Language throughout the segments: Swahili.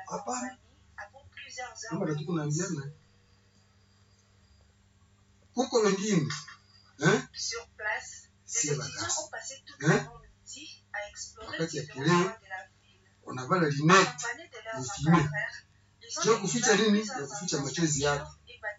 hapana kama tatuko naambiana kuko wengine eh? sie bakasi eh? wakati ya kelele wanavala linete zifime sio kuficha nini ya kuficha machozi yako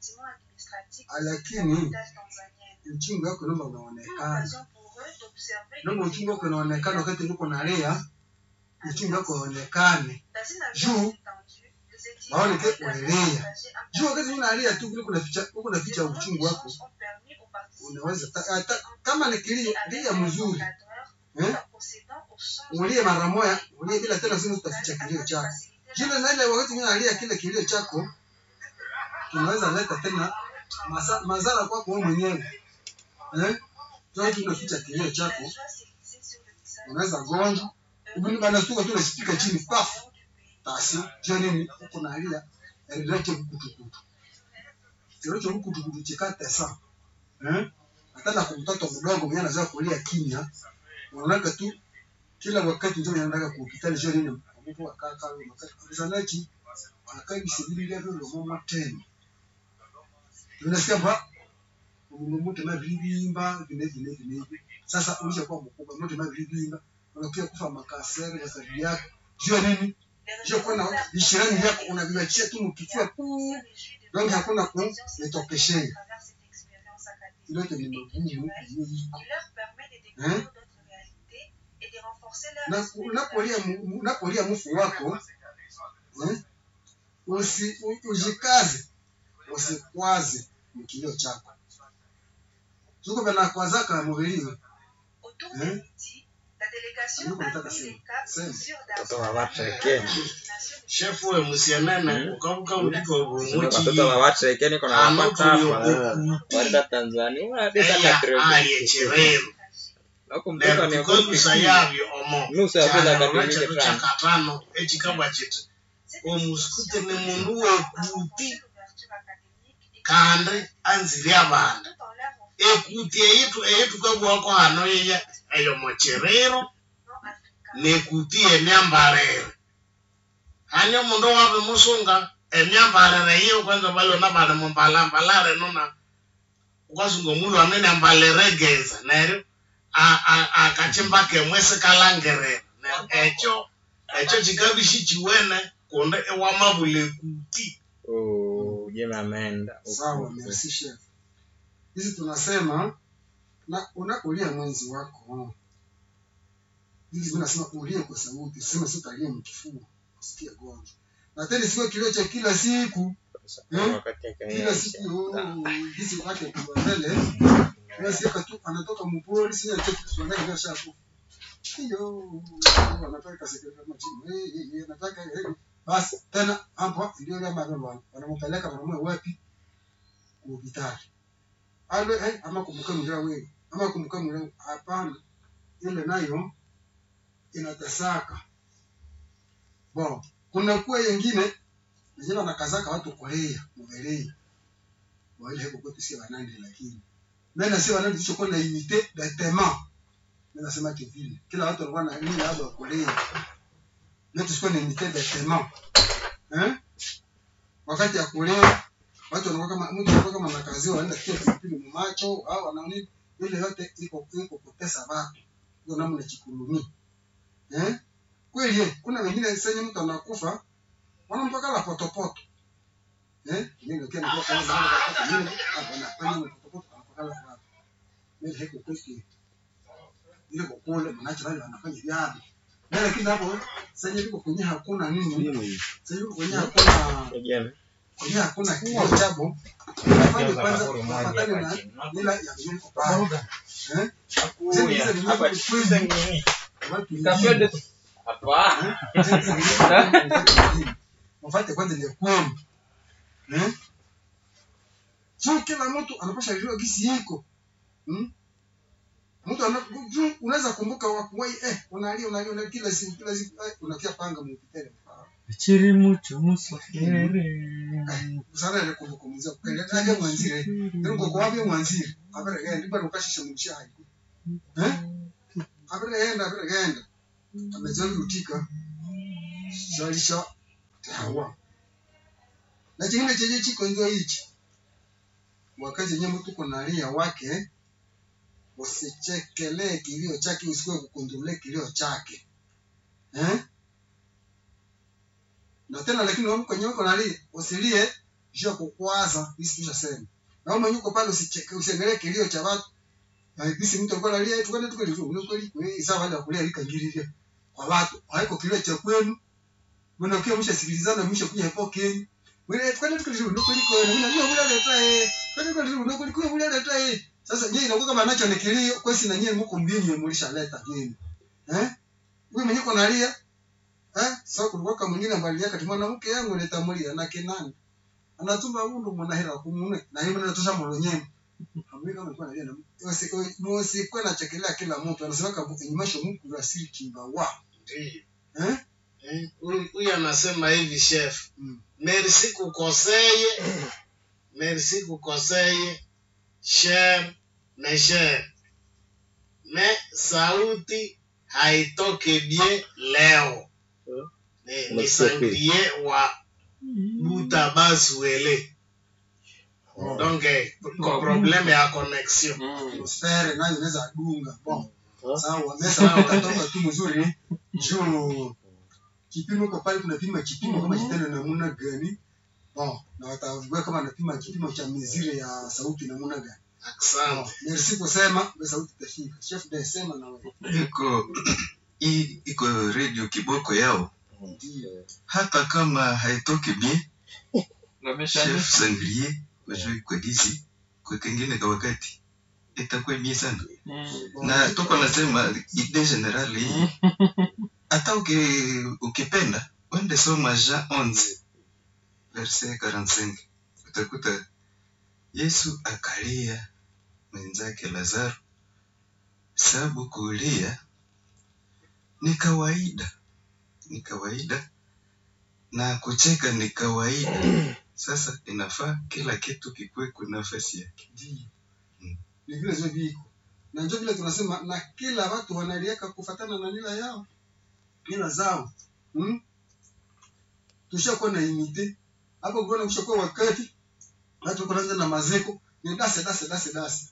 lakini uchungu wako namba unaonekana namba uchungu wako unaonekana wakati uko nalia uchungu wako uonekane juu waone ke unalia juu wakati unalia tu kule kunaficha uko naficha uchungu wako unaweza ta- hata kama ni kilio lia mzuri eh? ulie mara moja ulie bila tena simu utaficha kilio chako kile na ile wakati mimi nalia kile kilio chako kinaweza leta tena masa- madhara kwako wewe mwenyewe eh Sasa unaficha kilio chako unaweza gonjwa ubini bana stuka tu unasipika chini paf basi je nini uko nalia endelea kukutukutu kile cha kukutukutu chikate sana eh hata na kumtoto mdogo mwenye anazoea kulia kimya unaona tu kila wakati ndio anaenda kwa hospitali je nini mtu akaa kama wakati kabisa nachi anakaa bisibili ile ndio mama tena unasikia ba mtu na vilibimba vile vile vile hivi sasa ulisha kuwa mkubwa mtu na vilibimba unakuja kufa makasere ya sababu yako jua nini jua kwa na ishirani yako unaviachia tu mkifua tu donc hakuna ku netokeshea ile ndio ni magumu hiyo iko eh na unapolia mu- unapolia mfu wako eh usi u- ujikaze usikwaze mkilio chako tuko bana kwazaka mubeliwe eh niko nataka sema sema Watoto wa Watreke. shefu we musianene ukavuka uliko Watoto umuchi wa Watreke niko na wapata hapa. anokuliokuti Warida Tanzania. Wadisa eya katrebe. ayecherero Nakumbuka ni neritukonusa yavyo omo Nusu ya vile chanarora katirike chetu tano. chakatano echikabwa chiti omusikute ni mundu wekuti kandi anziri abandu ekuti eyitu eyitukabwako hano yeya eyo mocherero nekuti emyambarire hani omundu wabe musunga emyambarire yiyo kwanza balona bali mumbalambalare nona ukasunga omundu anene ambalire geza neryo a- a- akachimba kemwe sikalangirira neryo ekyo ekyo kikabishi kiwene kundi iwamabula ekuti Oh, jema ameenda. sawa merci chef hizi tunasema na unapolia mwenzi wako hizi mimi nasema ulie kwa sauti sema sio utalia mkifua usikie gonjwa na tena sio kilio cha kila siku Hmm? Wakati kila akaisha. siku oh, hizi wake kwa mbele basi hapa tu anatoka mpori sina chochote kushangaa ndio shafu hiyo anataka sekretari machini eh eh eh anataka eh basi tena hapo ndio ile mama wanampeleka wanamume wapi hospitali ale eh ama kumbuka mjua wewe ama kumbuka mjua hapana ile nayo inatasaka bon kuna kuwa yengine wengine wanakazaka watu Korea mubelei wale heko kwetu si wanandi lakini mimi si wanandi tulichokuwa na imite bêtement mimi nasema que vile kila watu walikuwa na nini hapo Korea mimi tusikuwa na imite bêtement eh wakati ya Korea watu wanakuwa kama mtu anakuwa kama nakaziwa anaenda kia pilipili mumacho au anaoni ile yote iko iko kutesa watu ndio namna chikulumi eh kweli eh, kuna wengine senye mtu anakufa wanampaka la potopoto eh mimi ndio kia ndio kama zama za mimi hapa na kwani potopoto anampaka la kwa mimi hiko kweki ile kwa kule mnacho wale wanafanya vyao na lakini hapo senye liko kwenye hakuna nini senye liko kwenye hakuna Jema. kwenye hakuna kio chabo afanye kwanza kufatana na mila ya Mungu Baba eh Zeni hizo ni Hapa mambo kweli watu wengine Hapa. wafate kwanza ile kweli eh sio kila mtu anapasha jua gisi yiko hmm? mtu ana juu unaweza kumbuka wakuwai eh unalia unalia unalia kila siku kila siku eh, unakia panga mupitele Chiri mucho musafiri. usana ile kumbukumuzia kwenye kage mwanzire ndio kwa kwa bia mwanzire abere genda ndipo ukashisha mumshia haiku eh abere genda abere genda amezoea rutika zalisha tawa na chingine chenye chiko ndio hichi wakati yenyewe mtu kunalia wake usichekelee kilio chake usikuwe kukundulia kilio chake eh? na tena lakini wewe kwenye uko nalia usilie juu ya kukwaza hisi tushasema na wewe mwenyewe uko pale usicheke usiangalie kilio cha watu na hisi mtu alikuwa analia eti kwenda tukali tu ni kweli wewe sawa wale kulia lika ngililia kwa watu haiko kilio cha kwenu mbona ukiwa mshasikilizana mwisho kuja hapo kenyu wewe kwenda tukali tu ni kweli kwenu mimi najua mula leta eh kwenda tukali tu ni kweli kwenu mula leta eh sasa je inakuwa kama nacho ni kilio kwa si na nyinyi mko mbinyu mlishaleta yenu eh wewe mwenyewe uko nalia eh sasa kulikuwa kama mwingine ambaye aliaka tu mwanamke yangu nitamulia na kinani anatumba undu mwanahera kumune na yeye anatosha molonyeni ambaye kama alikuwa analia na msi msi kwenda chekelea kila mtu anasema kama inymasho Mungu asili kimba wa Ndiyo. eh Eh, huyu huyu anasema hivi chef Mm. merci kukoseye merci kukoseye cher mais cher mais sauti haitoke bien leo Hmm. ni, ni Unasikia sangrie wa butabasuele Oh. donc eh, ko probleme ya connexion atmosfere nayo inaweza dunga bon Ah. sawa mesa utatoka tu mzuri juu kipimo kwa pale tunapima kipimo kama kitendo namna gani bon na watavua kama anapima kipimo cha mizire ya sauti namna gani asante bon merci kusema ndio sauti itafika chef de sema na wewe iko hii iko radio kiboko yao ndio hata kama haitoki bien Wamesha chef sangrier wajui kwa gizi kwa kengine kwa wakati itakuwa bien sana Bon, na tuko nasema idee generali hata uki, ukipenda wende soma Jean 11 verset 45 utakuta Yesu akalia mwenzake Lazaro, sababu kulia ni kawaida, ni kawaida na kucheka ni kawaida. Sasa inafaa kila kitu kikuwe kwa nafasi yake. ndio Mm. ni vile zio viko na ndio vile tunasema na kila watu wanaliaka kufatana na mila yao mila zao hmm? tushakuwa na imite hapo kuona kushakuwa wakati watu kuanza na mazeko ni dase dase dase dase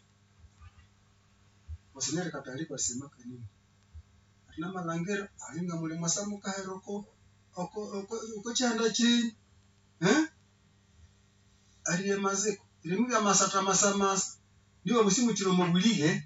wasinere katari wasema kanini atina malangera alinga mule masamu kaheroko oko oko oko chanda chini eh aliye mazeko ilimu ya masata masamasa ndio msimu chiro mobulige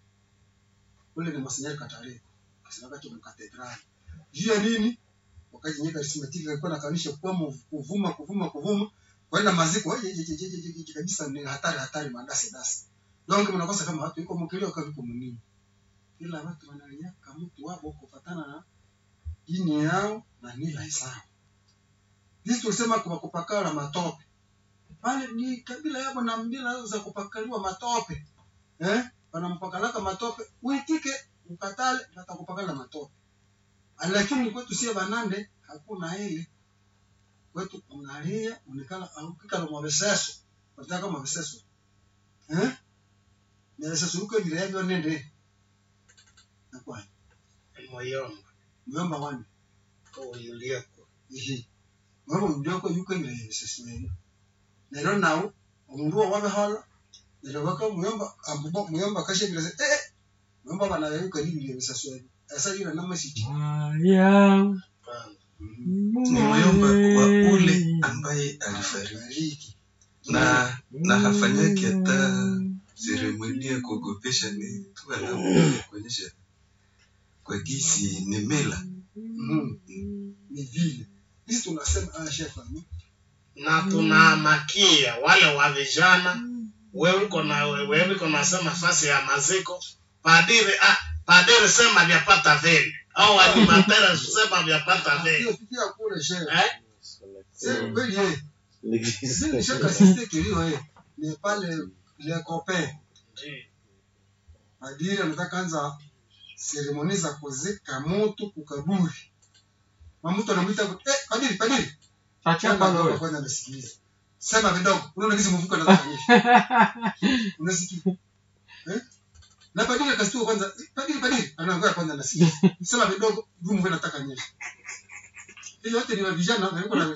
ule ni masinyari katari kasema kati mu katedrali juu ya nini wakati nyika simetiki alikuwa nakanisha kwa kuvuma kuvuma kuvuma kwenda maziko je je je je je je kabisa ni hatari hatari madasi dasi donc mnakosa kama watu yuko mkilio kama yuko mnini ila watu wanaliaka mtu wao kufatana na dini yao na mila zao hizi tulisema kwa kupakala matope pale ni kabila yao na mila za kupakaliwa matope eh wanampakalaka matope uitike ukatale watakupakala matope lakini kwetu sie banande hakuna ile kwetu unalia unikala ukikala mwabeseso wataka mwabeseso eh nebeseso uko vile yavyo nende nakwa moyomba myomba wani uyulieko ihi mwabo ndyoko yuko vile yebeseso yenu nero nawo omundu wabehola nero baka muyomba ambubo muyomba kashe vile se eh muyomba bana yuko ni vile yebeseso yenu asa yuna namasiki Haya. Ni mwomba wa ule ambaye alifariki bariki na na hafanyaki hata seremoni ya kuogopesha, ni tu anakuja kuonyesha kwa gisi ni mila. mm. ni vile sisi tunasema ah chef ami na tunamakia wale wa vijana wewe uko na wewe uko nasema fasi ya maziko padiri ah, padiri sema vyapata vile au animatera sema vyapata vile hiyo pitia kule chef eh c'est kweli eh sisi shaka sisi kilio eh ni pale le copain padiri anataka anza seremoni za kuzika mtu kukaburi mamutu anamwita eh padiri padiri Achapa Kwanza wewe. kwanza nasikiliza sema vidogo unaona kisi mvuko anataka kuonyesha unasikia eh na padiri akastua kwanza eh, padiri padiri anaangoja kwanza nasikia sema vidogo juu mvuko anataka nyesha ile yote ni wa vijana na yuko na